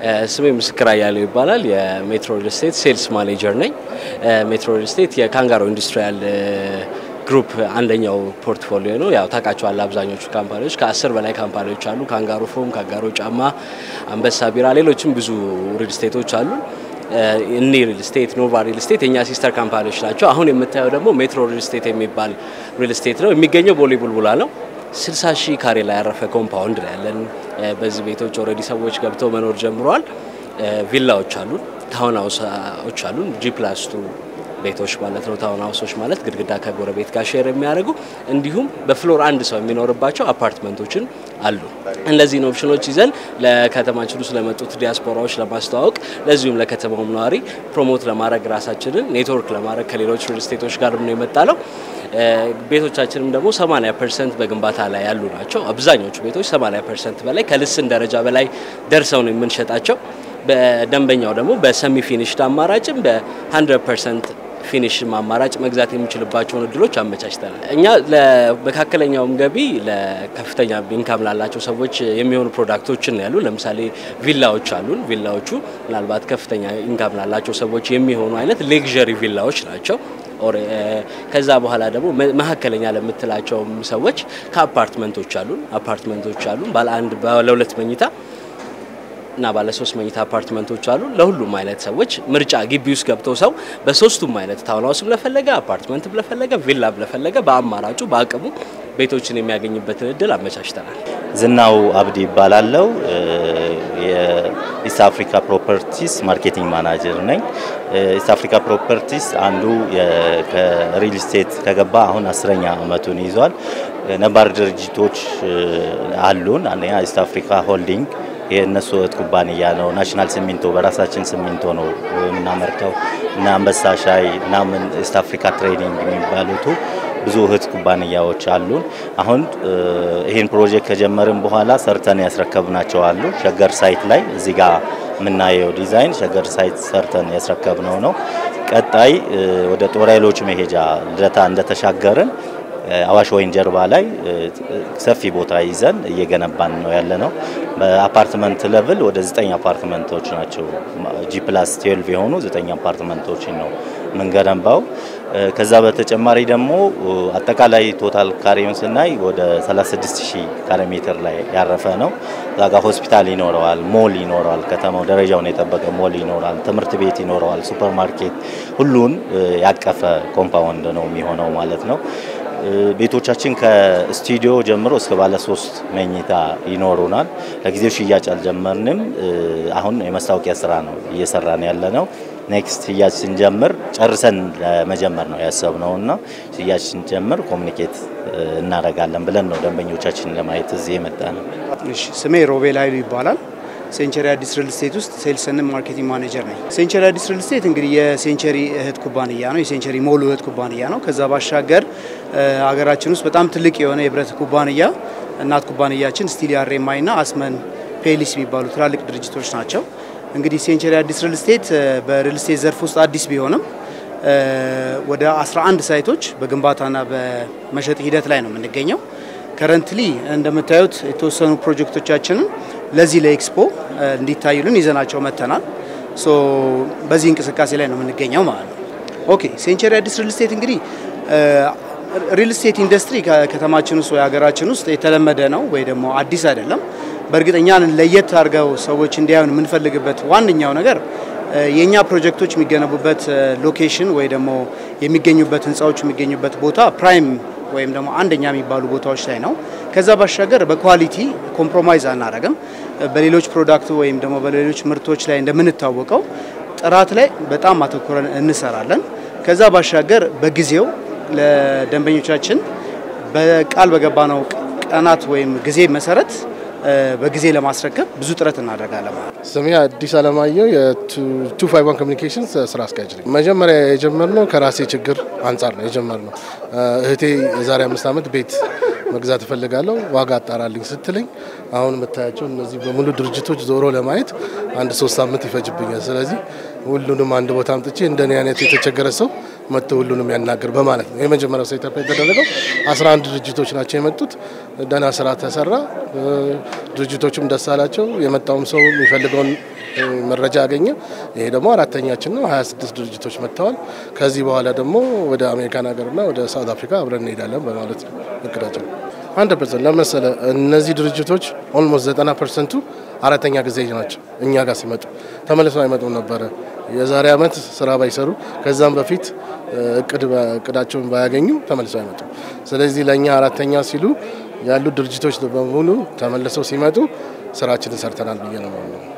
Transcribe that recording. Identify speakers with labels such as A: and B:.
A: ስሜ ምስክር አያሌው ይባላል። የሜትሮ ሪል ስቴት ሴልስ ማኔጀር ነኝ። ሜትሮ ሪል ስቴት የካንጋሮ ኢንዱስትሪያል ግሩፕ አንደኛው ፖርትፎሊዮ ነው። ያው ታውቃቸዋል አብዛኞቹ ካምፓኒዎች ከአስር በላይ ካምፓኒዎች አሉ። ካንጋሮ ፎም፣ ካንጋሮ ጫማ፣ አንበሳ ቢራ፣ ሌሎችም ብዙ ሪል ስቴቶች አሉ። እኒ ሪል ስቴት፣ ኖቫ ሪል ስቴት የእኛ ሲስተር ካምፓኒዎች ናቸው። አሁን የምታየው ደግሞ ሜትሮ ሪል ስቴት የሚባል ሪል ስቴት ነው። የሚገኘው ቦሌ ቡልቡላ ነው። 60 ሺህ ካሬ ላይ ያረፈ ኮምፓውንድ ነው ያለን። በዚህ ቤቶች ኦልሬዲ ሰዎች ገብተው መኖር ጀምረዋል። ቪላዎች አሉን፣ ታውን ሀውሶች አሉን፣ ጂ ፕላስ ቱ ቤቶች ማለት ነው። ታውን ሀውሶች ማለት ግድግዳ ከጎረቤት ጋር ሼር የሚያደርጉ እንዲሁም በፍሎር አንድ ሰው የሚኖርባቸው አፓርትመንቶችን አሉ። እነዚህን ኦፕሽኖች ይዘን ለከተማችን ውስጥ ለመጡት ዲያስፖራዎች ለማስተዋወቅ ለዚሁም ለከተማውም ነዋሪ ፕሮሞት ለማድረግ ራሳችንን ኔትወርክ ለማድረግ ከሌሎች ሪል ስቴቶች ጋር ነው የመጣ ነው። ቤቶቻችንም ደግሞ 80 ፐርሰንት በግንባታ ላይ ያሉ ናቸው። አብዛኞቹ ቤቶች 80 ፐርሰንት በላይ ከልስን ደረጃ በላይ ደርሰው ነው የምንሸጣቸው። በደንበኛው ደግሞ በሰሚ ፊኒሽድ አማራጭም በ100 ፐርሰንት ፊኒሽ አማራጭ መግዛት የሚችልባቸውን እድሎች አመቻችተናል። እኛ ለመካከለኛውም ገቢ ለከፍተኛ ኢንካም ላላቸው ሰዎች የሚሆኑ ፕሮዳክቶችን ያሉ ለምሳሌ ቪላዎች አሉን። ቪላዎቹ ምናልባት ከፍተኛ ኢንካም ላላቸው ሰዎች የሚሆኑ አይነት ሌግዠሪ ቪላዎች ናቸው። ከዛ በኋላ ደግሞ መካከለኛ ለምትላቸውም ሰዎች ከአፓርትመንቶች አሉን አፓርትመንቶች አሉን ባለ አንድ ባለ ሁለት መኝታ እና ባለ ሶስት መኝታ አፓርትመንቶች አሉ። ለሁሉም አይነት ሰዎች ምርጫ ግቢ ውስጥ ገብተው ሰው በሶስቱም አይነት ታውን ሀውስም ለፈለገ አፓርትመንት ለፈለገ ቪላ ለፈለገ በአማራጩ በአቅሙ ቤቶችን የሚያገኝበትን እድል አመቻችተናል።
B: ዝናው አብዲ ይባላለው የኢስት አፍሪካ ፕሮፐርቲስ ማርኬቲንግ ማናጀር ነኝ። ኢስት አፍሪካ ፕሮፐርቲስ አንዱ ከሪል ስቴት ከገባ አሁን አስረኛ አመቱን ይዟል። ነባር ድርጅቶች አሉን። አንደኛ ኢስት አፍሪካ ሆልዲንግ የእነሱ እህት ኩባንያ ነው። ናሽናል ሲሚንቶ በራሳችን ሲሚንቶ ነው የምናመርተው እና አንበሳ ሻይ ምናምን ኢስት አፍሪካ ትሬዲንግ የሚባሉቱ ብዙ እህት ኩባንያዎች አሉን። አሁን ይህን ፕሮጀክት ከጀመርን በኋላ ሰርተን ያስረከብናቸው አሉ። ሸገር ሳይት ላይ እዚህ ጋር የምናየው ዲዛይን ሸገር ሳይት ሰርተን ያስረከብነው ነው። ቀጣይ ወደ ጦር ኃይሎች መሄጃ ልደታ እንደተሻገርን አዋሽ ወይን ጀርባ ላይ ሰፊ ቦታ ይዘን እየገነባን ነው ያለ ነው። በአፓርትመንት ሌቭል ወደ ዘጠኝ አፓርትመንቶች ናቸው ጂ ፕላስ ትዌልቭ የሆኑ ዘጠኝ አፓርትመንቶችን ነው የምንገነባው። ከዛ በተጨማሪ ደግሞ አጠቃላይ ቶታል ካሬውን ስናይ ወደ 36 ሺህ ካሬ ሜትር ላይ ያረፈ ነው። እዛ ጋ ሆስፒታል ይኖረዋል፣ ሞል ይኖረዋል፣ ከተማው ደረጃውን የጠበቀ ሞል ይኖረዋል፣ ትምህርት ቤት ይኖረዋል፣ ሱፐር ማርኬት፣ ሁሉን ያቀፈ ኮምፓውንድ ነው የሚሆነው ማለት ነው። ቤቶቻችን ከስቱዲዮ ጀምሮ እስከ ባለ ሶስት መኝታ ይኖሩናል። ለጊዜው ሽያጭ አልጀመርንም። አሁን የማስታወቂያ ስራ ነው እየሰራን ያለ ነው። ኔክስት ሽያጭ ስንጀምር ጨርሰን ለመጀመር ነው ያሰብነው እና ሽያጭ ስንጀምር ኮሚኒኬት እናደርጋለን ብለን ነው ደንበኞቻችን ለማየት እዚህ የመጣ ነው።
C: ስሜ ሮቤል ኃይሉ ይባላል። ሴንቸሪ አዲስ ሪል ስቴት ውስጥ ሴልስን ማርኬቲንግ ማኔጀር ነኝ። ሴንቸሪ አዲስ ሪል ስቴት እንግዲህ የሴንቸሪ እህት ኩባንያ ነው። የሴንቸሪ ሞሉ እህት ኩባንያ ነው። ከዛ ባሻገር ሀገራችን ውስጥ በጣም ትልቅ የሆነ የብረት ኩባንያ እናት ኩባንያችን ስቲል አሬማይ ና አስመን ፔሊስ የሚባሉ ትላልቅ ድርጅቶች ናቸው። እንግዲህ ሴንቸሪ አዲስ ሪል ስቴት በሪል ስቴት ዘርፍ ውስጥ አዲስ ቢሆንም ወደ 11 ሳይቶች በግንባታና በመሸጥ ሂደት ላይ ነው የምንገኘው። ከረንትሊ እንደምታዩት የተወሰኑ ፕሮጀክቶቻችንን ለዚህ ለኤክስፖ እንዲታዩልን ይዘናቸው መጥተናል። ሶ በዚህ እንቅስቃሴ ላይ ነው የምንገኘው ማለት ነው። ኦኬ ሴንቸሪ አዲስ ሪል ስቴት እንግዲህ ሪል ስቴት ኢንዱስትሪ ከከተማችን ውስጥ ወይ ሀገራችን ውስጥ የተለመደ ነው ወይ ደግሞ አዲስ አይደለም። በእርግጠኛን ለየት አድርገው ሰዎች እንዲያዩን የምንፈልግበት ዋነኛው ነገር የእኛ ፕሮጀክቶች የሚገነቡበት ሎኬሽን ወይ ደግሞ የሚገኙበት ህንፃዎች የሚገኙበት ቦታ ፕራይም ወይም ደግሞ አንደኛ የሚባሉ ቦታዎች ላይ ነው። ከዛ ባሻገር በኳሊቲ ኮምፕሮማይዝ አናረግም። በሌሎች ፕሮዳክት ወይም ደግሞ በሌሎች ምርቶች ላይ እንደምንታወቀው ጥራት ላይ በጣም አተኩረን እንሰራለን። ከዛ ባሻገር በጊዜው ለደንበኞቻችን በቃል በገባነው ቀናት ወይም ጊዜ መሰረት በጊዜ ለማስረከብ ብዙ ጥረት እናደርጋለን።
D: ስሜ አዲስ አለማየሁ የቱ ፋይቭ ዋን ኮሚኒኬሽን ስራ አስኪያጅ ነኝ። መጀመሪያ የጀመርነው ከራሴ ችግር አንጻር ነው የጀመርነው። እህቴ የዛሬ አምስት ዓመት ቤት መግዛት እፈልጋለሁ ዋጋ አጣራልኝ ስትለኝ አሁን የምታያቸው እነዚህ በሙሉ ድርጅቶች ዞሮ ለማየት አንድ ሶስት ሳምንት ይፈጅብኛል። ስለዚህ ሁሉንም አንድ ቦታ አምጥቼ እንደኔ አይነት የተቸገረ ሰው መጥቶ ሁሉንም ያናገር በማለት ነው የመጀመሪያው ሴታፕ የተደረገው። አስራ አንድ ድርጅቶች ናቸው የመጡት። ደህና ስራ ተሰራ። ድርጅቶቹም ደስ አላቸው። የመጣውም ሰው የሚፈልገውን መረጃ ያገኘ። ይሄ ደግሞ አራተኛችን ነው። 26 ድርጅቶች መጥተዋል። ከዚህ በኋላ ደግሞ ወደ አሜሪካን ሀገርና ወደ ሳውት አፍሪካ አብረን እንሄዳለን በማለት ነው እቅዳችን። አንድ ፐርሰንት ለመሰለ እነዚህ ድርጅቶች ኦልሞስት 90 ፐርሰንቱ አራተኛ ጊዜ ናቸው እኛ ጋር ሲመጡ ተመልሰው አይመጡም ነበረ። የዛሬ ዓመት ስራ ባይሰሩ ከዛም በፊት እቅዳቸውን ባያገኙ ተመልሰው አይመጡም። ስለዚህ ለእኛ አራተኛ ሲሉ ያሉት ድርጅቶች በሙሉ ተመልሰው ሲመጡ ስራችንን ሰርተናል ብዬ ነው።